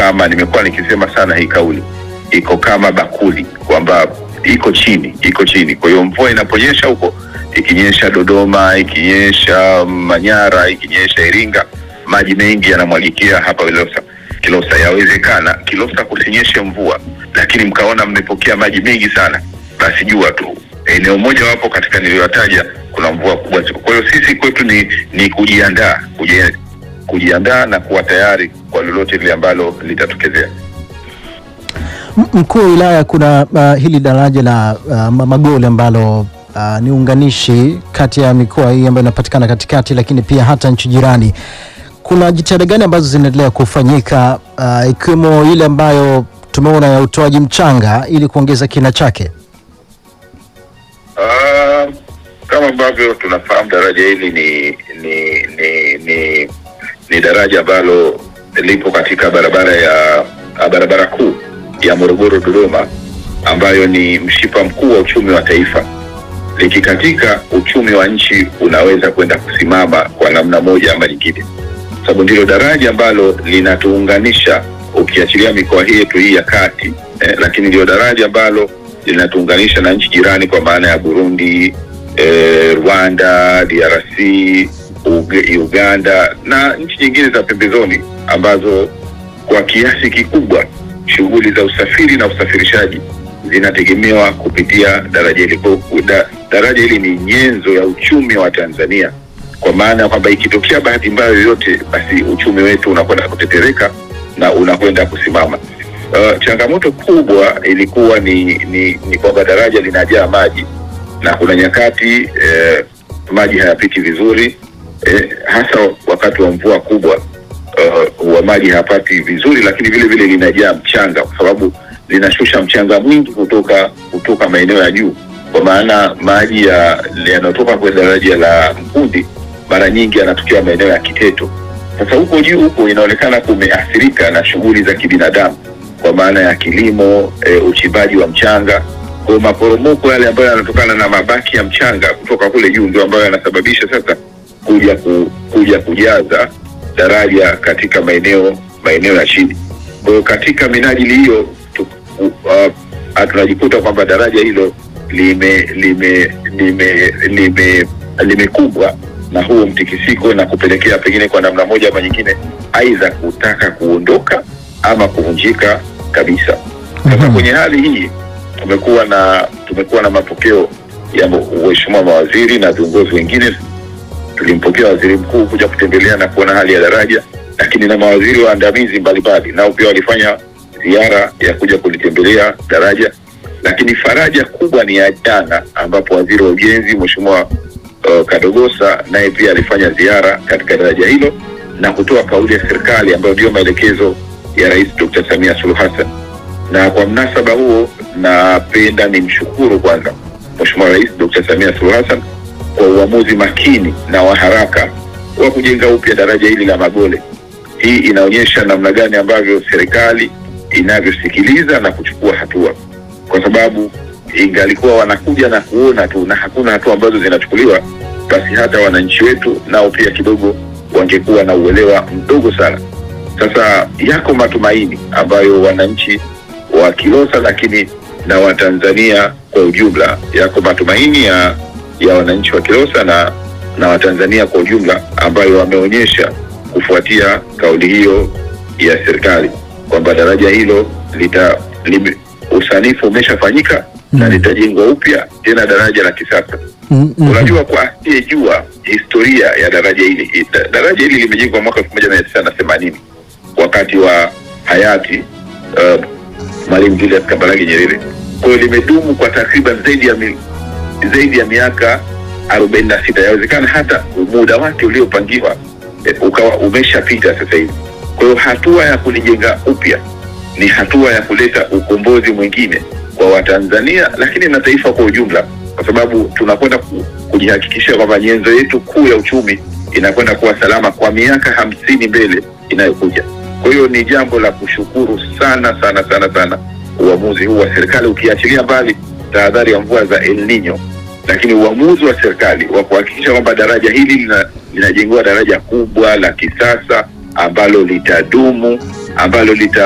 kama, nimekuwa nikisema sana hii kauli, iko kama bakuli kwamba iko chini, iko chini. Kwa hiyo mvua inaponyesha huko, ikinyesha Dodoma, ikinyesha Manyara, ikinyesha Iringa, maji mengi yanamwagikia hapa Kilosa. Kilosa yawezekana Kilosa kusinyeshe mvua, lakini mkaona mmepokea maji mengi sana, basi jua tu eneo moja wapo katika niliyotaja kuna mvua kubwa. Kwa hiyo sisi kwetu ni, ni kujiandaa kuji- kujiandaa na kuwa tayari kwa lolote lile ambalo litatokezea. M- Mkuu wa wilaya, kuna uh, hili daraja la uh, Ma- Magole ambalo uh, ni unganishi kati ya mikoa hii ambayo inapatikana katikati, lakini pia hata nchi jirani. Kuna jitihada gani ambazo zinaendelea kufanyika uh, ikiwemo ile ambayo tumeona ya utoaji mchanga ili kuongeza kina chake? Ah, kama ambavyo tunafahamu daraja hili ni ni ni ni, ni daraja ambalo lipo katika barabara ya ah, barabara kuu ya Morogoro Dodoma, ambayo ni mshipa mkuu wa uchumi wa taifa. Likikatika, uchumi wa nchi unaweza kwenda kusimama kwa namna moja ama nyingine, sababu ndilo daraja ambalo linatuunganisha ukiachilia mikoa hii yetu hii ya kati eh, lakini ndio daraja ambalo linatuunganisha na nchi jirani kwa maana ya Burundi, eh, Rwanda, DRC, Uge- Uganda na nchi nyingine za pembezoni ambazo kwa kiasi kikubwa shughuli za usafiri na usafirishaji zinategemewa kupitia daraja hili. Kwa hiyo da, daraja hili ni nyenzo ya uchumi wa Tanzania, kwa maana ya kwamba ikitokea bahati mbaya yoyote, basi uchumi wetu unakwenda kutetereka na unakwenda kusimama. Uh, changamoto kubwa ilikuwa ni ni, ni kwamba daraja linajaa maji na kuna nyakati eh, maji hayapiti vizuri eh, hasa wakati wa mvua kubwa uh, wa maji hayapati vizuri, lakini vile vile linajaa mchanga kwa sababu linashusha mchanga mwingi kutoka kutoka maeneo ya juu, kwa maana maji ya- yanayotoka kwenye daraja la Mkundi mara nyingi yanatokea maeneo ya Kiteto. Sasa huko juu huko inaonekana kumeathirika na shughuli za kibinadamu kwa maana ya kilimo, e, uchimbaji wa mchanga. Kwa hiyo maporomoko yale ambayo yanatokana na mabaki ya mchanga kutoka kule juu ndio ambayo yanasababisha sasa kuja ku, kuja kujaza daraja katika maeneo maeneo ya chini. Kwa hiyo katika minajili hiyo tu- u- uh, tunajikuta kwamba daraja hilo lime lime lime lime limekumbwa na huo mtikisiko na kupelekea pengine kwa namna moja ama nyingine aidha kutaka kuondoka ama kuvunjika kabisa. Sasa Mhm. kwenye hali hii tumekuwa na tumekuwa na mapokeo ya waheshimiwa mawaziri na viongozi wengine. Tulimpokea waziri mkuu kuja kutembelea na kuona hali ya daraja, lakini na mawaziri waandamizi mbalimbali nao pia walifanya ziara ya kuja kulitembelea daraja. Lakini faraja kubwa ni ya jana, ambapo waziri wa ujenzi mheshimiwa uh, Kadogosa naye pia alifanya ziara katika daraja hilo na kutoa kauli ya serikali ambayo ndiyo maelekezo ya Rais Dr. Samia Suluhu Hassan na kwa mnasaba huo napenda nimshukuru kwanza Mheshimiwa Rais Dr. Samia Suluhu Hassan kwa uamuzi makini na wa haraka wa kujenga upya daraja hili la Magole. Hii inaonyesha namna gani ambavyo serikali inavyosikiliza na kuchukua hatua, kwa sababu ingalikuwa wanakuja na kuona tu na hakuna hatua ambazo zinachukuliwa, basi hata wananchi wetu nao pia kidogo wangekuwa na uelewa mdogo sana. Sasa yako matumaini ambayo wananchi wa Kilosa lakini na Watanzania kwa ujumla, yako matumaini ya, ya wananchi wa Kilosa na na Watanzania kwa ujumla ambayo wameonyesha kufuatia kauli hiyo ya serikali kwamba daraja hilo lita lime, usanifu umeshafanyika na Mm. litajengwa upya tena daraja la kisasa. Mm, mhm. Unajua, kwa asiyejua historia ya daraja hili, da- daraja hili limejengwa mwaka elfu moja mia tisa na themanini wakati wa hayati uh, Mwalimu Julius Kambarage Nyerere. Kwa hiyo limedumu kwa takriban zaidi ya mi, zaidi ya miaka arobaini na sita. Yawezekana hata muda wake uliopangiwa eh, ukawa umeshapita sasa hivi. Kwa hiyo hatua ya kulijenga upya ni hatua ya kuleta ukombozi mwingine kwa Watanzania, lakini na taifa kwa ujumla, kwa sababu tunakwenda ku, kujihakikishia kwamba nyenzo yetu kuu ya uchumi inakwenda kuwa salama kwa miaka hamsini mbele inayokuja. Kwa hiyo ni jambo la kushukuru sana sana sana sana uamuzi huu wa serikali, ukiachilia mbali tahadhari ya mvua za El Nino, lakini uamuzi wa serikali wa kuhakikisha kwamba daraja hili lina- linajengewa daraja kubwa la kisasa ambalo litadumu, ambalo lita